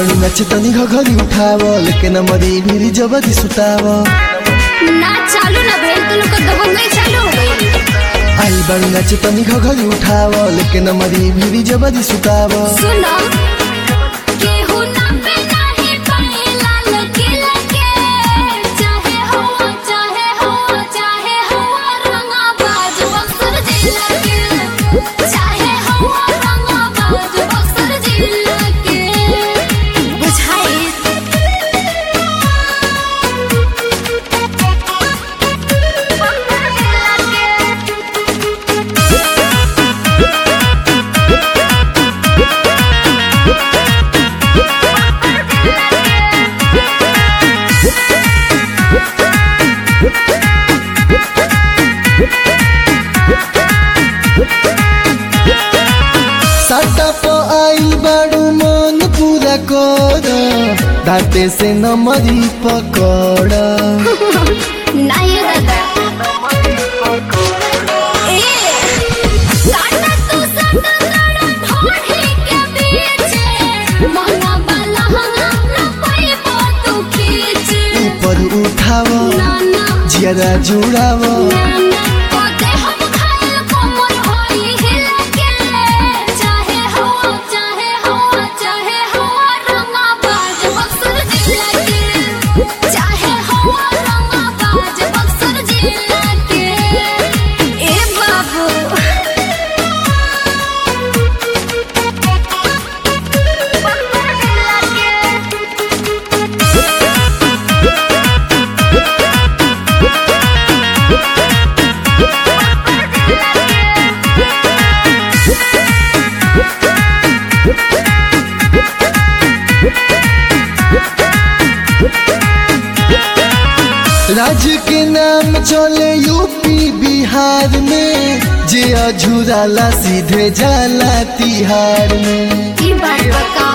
बाणू नाच तनी घघरी उठाव लेकिन मरी भिरी जबरी सुताव ना चालू ना भेल तो लोग दबंग नहीं चालू हो गई आई बाणू नाच तनी घघरी उठाव लेकिन मरी भिरी जबरी सुताव सुनो केहू ना पे नाही पाए लाल किला के चाहे हो चाहे हो चाहे हो रंगा बाज बक्सर जिला के चाहे हो रंगा बाज बक्सर जिला के बुझाई साटा प आइल बाणू मन पूरा कर दाते से न मरी पकड़ नहीं दादा ए काटा तू सदा लड़ा ढोढ़ी के बीच मना बाला हमरा पाई तू खींच ऊपर उठाव ना ना जियारा जुड़ाव ना ना कोते हम खाए कोमल होई हिला के चाहे हो चाहे हो चाहे हो रंगा बाज बक्सर जिला के चाहे हो रंगा बाज बक्सर जिला के ए बाबू राज्य के नाम चले यूपी बिहार में जे अझुराला सीधे जाला तिहार में ई बात बता